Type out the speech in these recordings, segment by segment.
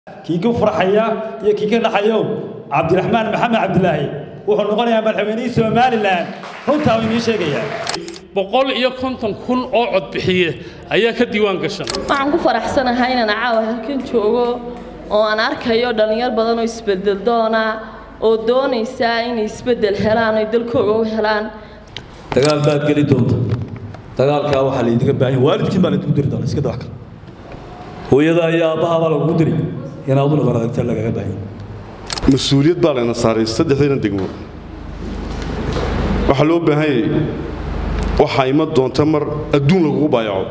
kii ka farxaya iyo kii ka dhaxayo cabdiraxmaan maxamed cabdilaahi wuxuu noqonayaa madaxweynihii somalilan runtaa uu inii sheegayaa boqol iyo konton kun oo codbixiye ayaa ka diiwaan gashan waxaan ku faraxsanahay inaan caawa halkan joogo oo aan arkayo dhallinyar badan oo isbedel doona oo doonaysa inay isbedel helaan oy dalkooga u helaan dagaal baad geli doonta dagaalkaa waxaa laydinga baahan waalidkiin baa laydinku diri doona iska dawa kale hooyada iyo aabbaha baa lagugu diri inaad u dhabar adagta lagaga baahan mas-uuliyad baa layna saaray saddexdayna degmo waxaa loo baahan yahay waxaa ima doonta mar adduun lagugu baayaco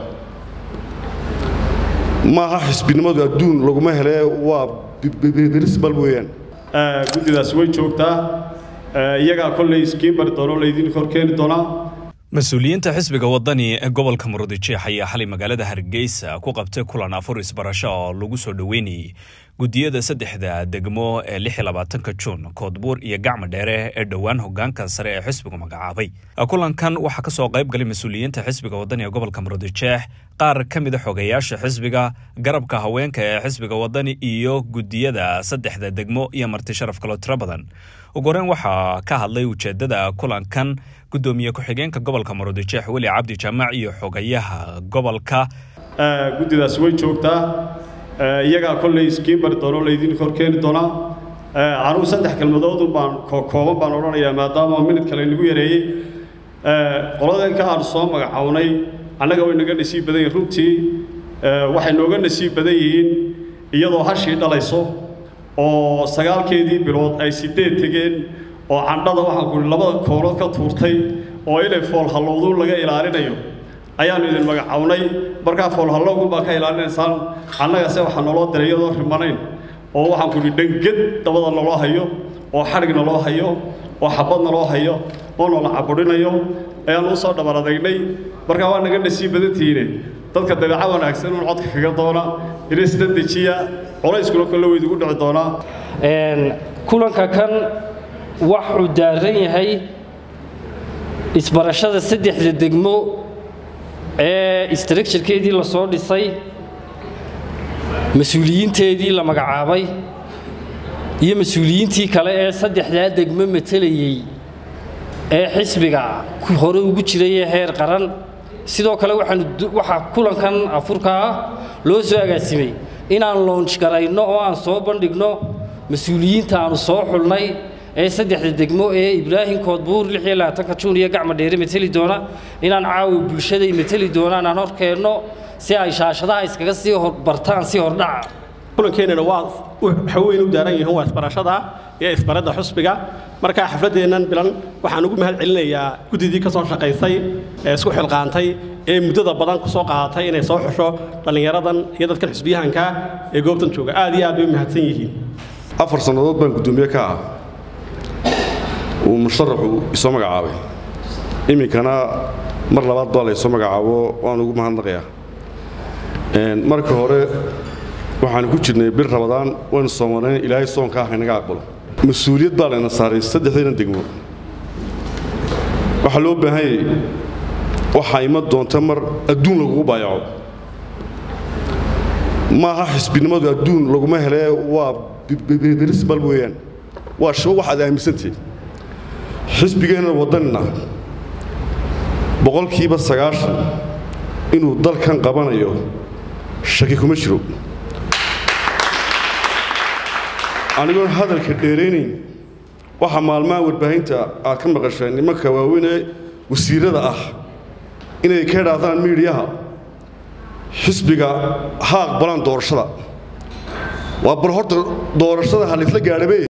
maaha xisbinimadu adduun laguma hele waa birisbal weeyaan guddidaas way joogtaa iyagaa kollay iskiin bari doono laydin hor keeni doonaa mas-uuliyiinta xisbiga wadani ee gobolka murudijeex ayaa xalay magaalada hargeysa ku qabtay kulan afur isbarasho oo lagu soo dhoweynayay guddiyada saddexda degmo ee lix iyo labaatanka juun koodbuur iyo gacma dheere ee dhowaan hogaanka sare ee xisbigu magacaabay kulankan waxaa kasoo qayb galay mas-uuliyiinta xisbiga wadani ee gobolka murudijeex qaar ka mida xogeyaasha xisbiga garabka haweenka ee xisbiga wadani iyo guddiyada saddexda degmo iyo marti sharaf kaloo tiro badan ugu horeyn waxaa ka hadlay ujeedada kulankan gudoomiye ku-xigeenka gobolka murudijeex weli cabdi jaamac iyo xogayaha gobolka guddidaas way joogtaa iyagaa kollay iskiin bari doono laydin hor keeni doonaa anugu saddex kelmadoodun baan kooban baan odhanayaa maadaama minid kale nagu yareeyey qoladanka aan soo magacawnay annaga way naga nasiib badan yihiin runtii waxay nooga nasiib badan yihiin iyadoo hashii dhalayso oo sagaalkeedii bilood ay sideed tegeen oo candhada waxaan ku labada koolood ka tuurtay oo inay foolhallowduun laga ilaalinayo ayaannu idin magacawnay markaa foolhallowgun baa ka ilaalinaysaan annagase waxaa naloo diray iyadoo rimanayn oo waxaan ku idhi dhanged dabada naloo hayo oo xadhig naloo hayo oo xabad naloo hayo oo nala cabudhinayo ayaannu usoo dhabar adagnay markaa waa naga nasiib badantihiine dadka dabeeco wanaagsan uun codka kaga doona inisna dejiya culayskuna kolle weydigu dhici doonaa kulanka kan waxuu daaran yahay isbarashada saddexda degmo ee structurekeedii la soo dhisay mas-uuliyiinteedii la magacaabay iyo mas-uuliyiintii kale ee saddexdaa degmo matelayey ee xisbiga hore ugu jiray ee heer qaran sidoo kale waxaa kulankan afurka ah loo soo agaasimay inaan loonj garayno oo aan soo bandhigno mas-uuliyiinta aanu soo xulnay ee saddexda degmo ee ibraahim koodbuur lix iyo labaatanka juun iyo gacma dheere mateli doona inaan caawa bulshaday mateli doonaan aan hor keenno si ay shaashadaha iskaga sii bartaan si hordhaca kulankeenana waa waxa weyn u daaran yihiin waa isbarashada iyo isbaradda xusbiga markaa xafladdeennan bilan waxaan ugu mahad celinayaa guddidii ka soo shaqaysay ee isku xilqaantay ee muddada badan ku soo qaadatay inay soo xusho dhallinyaradan iyo dadkan xusbiyahanka ee goobtan jooga aad iyo aad bay u mahadsan yihiin afar sannadood baan guddoomiye ka ah uu musharaxu isoo magacaabay iminkana mar labaad baa laysoo magacaabo waan ugu mahadnaqayaa marka hore waxaanu ku jirnay bir rabadaan waynu soomanayn ilaahay soonka ah inaga aqbalo mas-uuliyad baa layna saaray saddexdayna degmo waxaa loo baahan yahay waxaa ima doonta mar adduun lagugu baayaco maaha xisbinimadu adduun laguma hele waa birisbal weeyaan waa shabo waxaad aaminsantihiin xisbigeenna waddanina boqolkiiba sagaashan inuu dalkan qabanayo shaki kuma jiro anigoon hadalka dheeraynayn waxaa maalmaha warbaahinta aad ka maqasheen nimanka waaweynee wasiirada ah inay ka idhaahdaan miidhiyaha xisbiga ha aqbalaan doorashada waa bal horta doorashada ha laysla gaadhabe